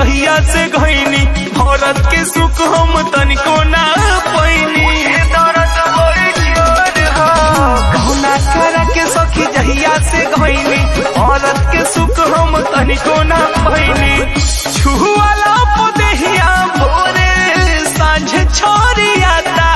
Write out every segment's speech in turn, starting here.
जहिया से घैनी भरत के सुख हम तनिको ना पैनी दर्द बड़ी जोर हो कहुना करा के सखी जहिया से घैनी भरत के सुख हम तनिको ना पैनी छुआला पदेहिया भोरे सांझ छोरियाता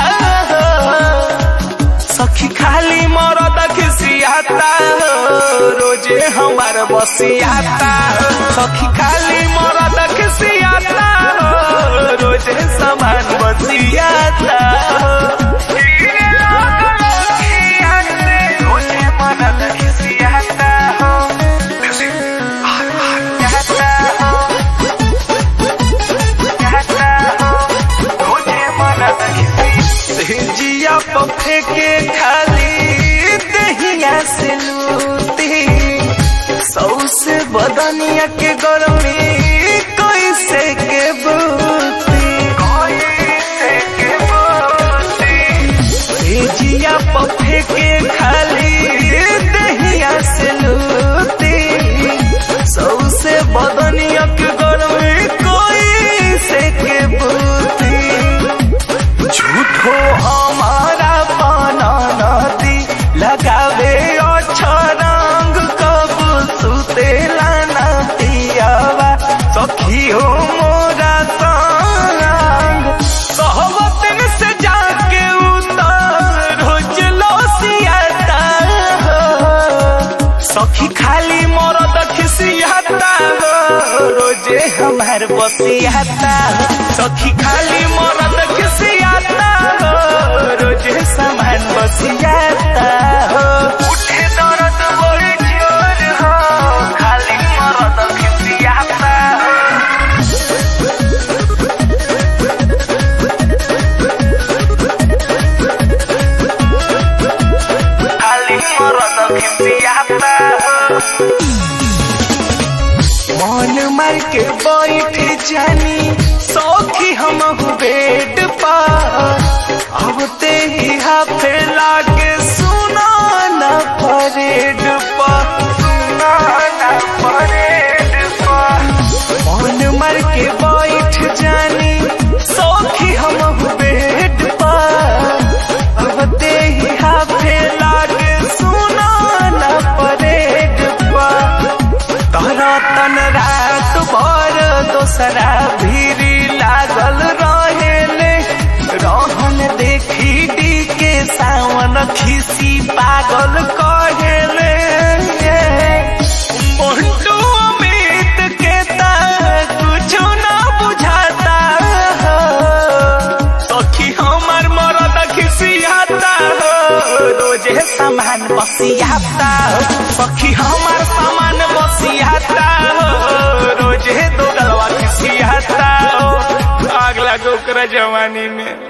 सखी खाली मरद खिसियाता रोजे हमार बसियाता सखी खाली मरद खिसियाता रोजे समान बसियाता रोजे मरद खिसियाता जिया पफे के खाली दहिया से लूटी सौ से बदनिया के गर्मी कैसे के बूती कैसे के बूती जिया पफे के खाली दहिया से लूटी सौ से बदनिया के गर्मी कैसे के बूती झूठो हमारा पाना नदी लगावे अच्छा रंग कब सुतेला ना पियावा सखी हो मोरा संग कहवतन से जाके उतर रोज लोसियाता सखी खाली मरद खिसियाता रोजे हमार बसियाता सखी खाली मरद खिसियाता रोजे सामान बसियाता उठे दर्द बड़ी जोर हो खाली मरद खिसियाता खाली मरद खिसियाता मन मार के बैठ जानी सौखी हम बेड पर अब ते ही हाफे लागे सुना न परेड पर सुना न परेड पर मन मार के बैठ जानी सौखी हम बेड पर अब ते ही हाफे लागे सुना न परेड पर तोरा तन रात भर दोसरा भीरी लागल रहेले रहन देखी डी के सावन खिसी पागल कहेले मोन्टू अमित के ता कुछो ना बुझाता सखी हमर मरद खिसियाता रोजे सामान बसियाता सखी हमार सामान बसियाता रोजे दो गलवा खिसियाता आग लागो ओकरा जवानी में